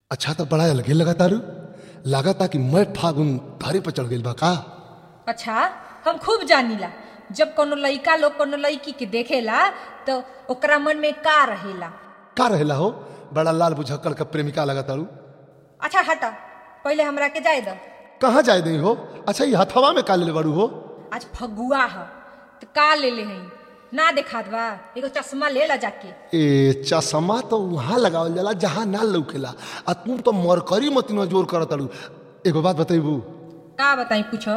अच्छा तो बड़ा अलगे लगा तारू लागता कि मैं फागुन धारी पर चढ़ गई बा का अच्छा हम खूब जानीला जब कोनो लइका लोग कोनो लड़की के देखेला तो ओकरा मन में का रहेला का रहेला हो बड़ा लाल बुझक्कड़ का प्रेमिका लगा तारू अच्छा हटा पहले हमरा के जाए दो कहाँ जाए दई हो अच्छा ये हथवा में का ले बारू हो आज फगुआ ह तो का ले ले हई ना देखा बा एगो चश्मा ले ला जाके ए चश्मा तो वहाँ लगावल जाला जहाँ ना लौकेला आ तू तो मरकरी मतिनो जोर कर तारू एगो बात बतैबू का बताई पूछो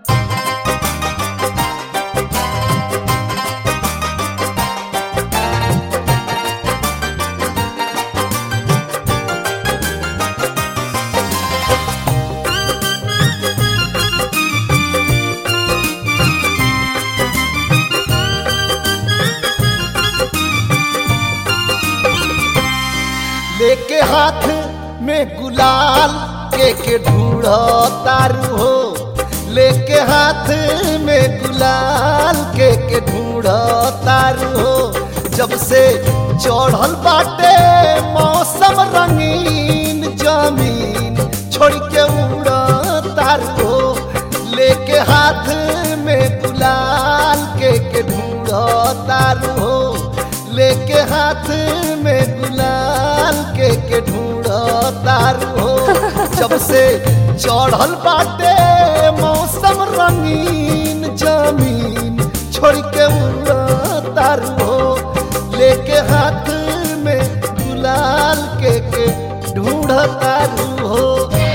लेके हाथ में गुलाल के के ढूढ़ो तारू हो लेके हाथ में गुलाल के के ढूढ़ो तारू हो जब से चढ़ल बाटे मौसम रंगीन जमीन छोड़ के उड़ तारू हो लेके हाथ में गुलाल के के ढूढ़ो तारू हो लेके हाथ में गुलाल के के ढूंढो तारू हो जब से चढ़ल बाटे मौसम रंगीन जमीन छोड़ के उड़ तारू हो लेके हाथ में गुलाल के के ढूंढ तारू हो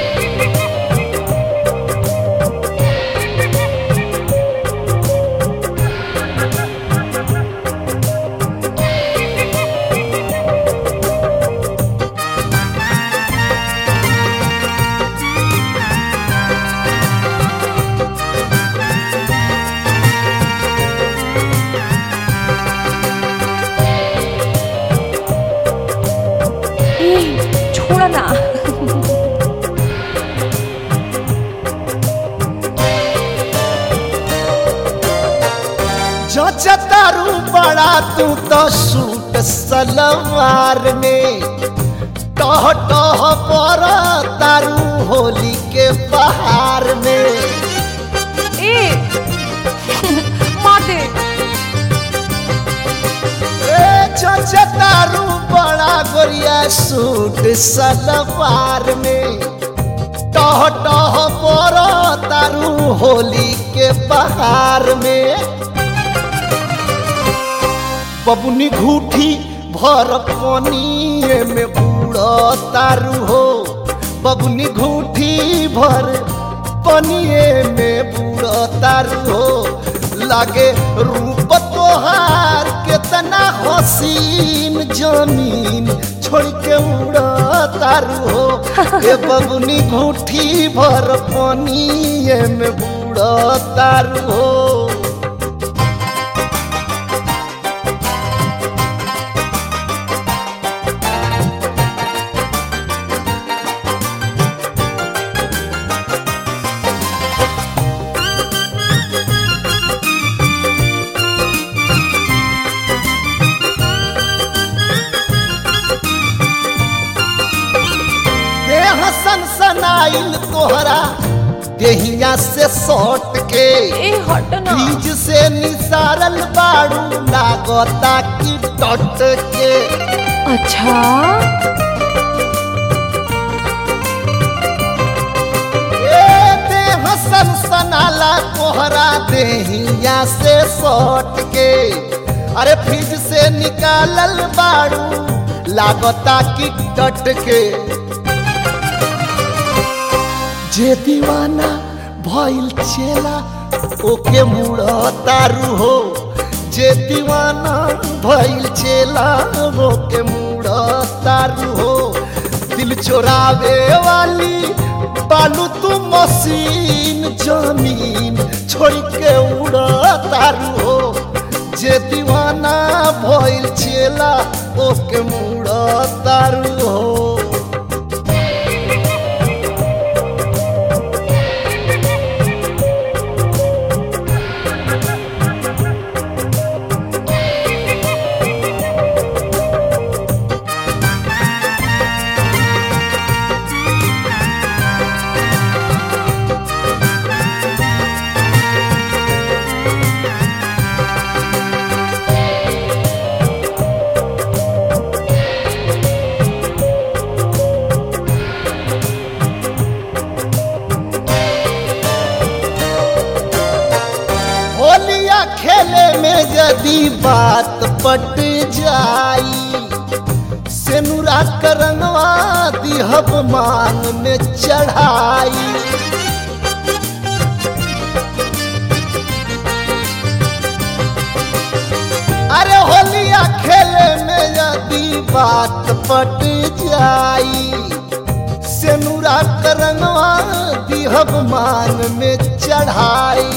ए, छोड़ ना जचतारू बड़ा तू तो सूट सलवार में टह टह पर तारू होली के बहार में ए मार दे ए जचतारू बड़ा गोरिया सूट सलवार में टह टह पर तारू होली के बहार में बबुनी घूठी भर पनिए में बूढ़ तारू हो बबुनी घूठी भर पनिए में बूढ़ तारू हो लागे रूप तोहार केतना हसीन जमीन छोड़ के उड़ तारू हो ए बबुनी घूठी भर पनिए में बूढ़ तारू हो देह सनसनाइल तोहरा देहिया से सौट के ए हट ना बीज से निसारल बाड़ू लागता की टट के अच्छा ए देह सनसनाला तोहरा देहिया से सौट के अरे फ्रिज से निकालल बाड़ू लागता की टट के जे दीवाना भइल चेला ओके मुड़ तारू हो जे दीवाना भइल चेला ओके मुड़ तारू हो दिल चोरावे वाली बालू तू मशीन जमीन छोड़ के उड़ तारू हो जे दीवाना भइल चेला ओके मुड़ तारू हो यदि बात पट जाई सेनुरा करंगवा दिहब मान में चढ़ाई अरे होलिया खेले में यदि बात पट जाई सेनुरा करंगवा दिहब मान में चढ़ाई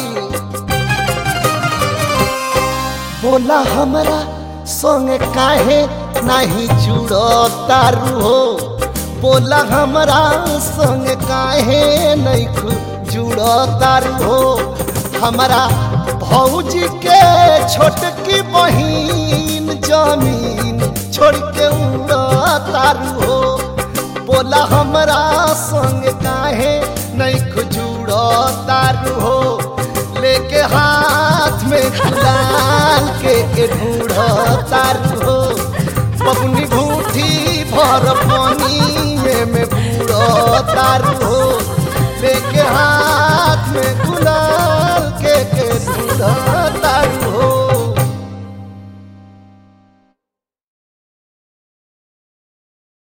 बोला हमरा संग काहे नहीं जुड़ो तारू हो बोला हमरा संग काहे नहीं खु- जुड़ो तारू हो हमरा भौजी के छोटकी बहिन जमीन छोड़ के उड़ा तारू हो बोला हमरा संग काहे नहीं खुजुड़ो तारू हो लेके हाथ में कुदाल के के ढूढ़ो तारू हो बबुनी भूठी भर पानी में बूढ़ो तारू हो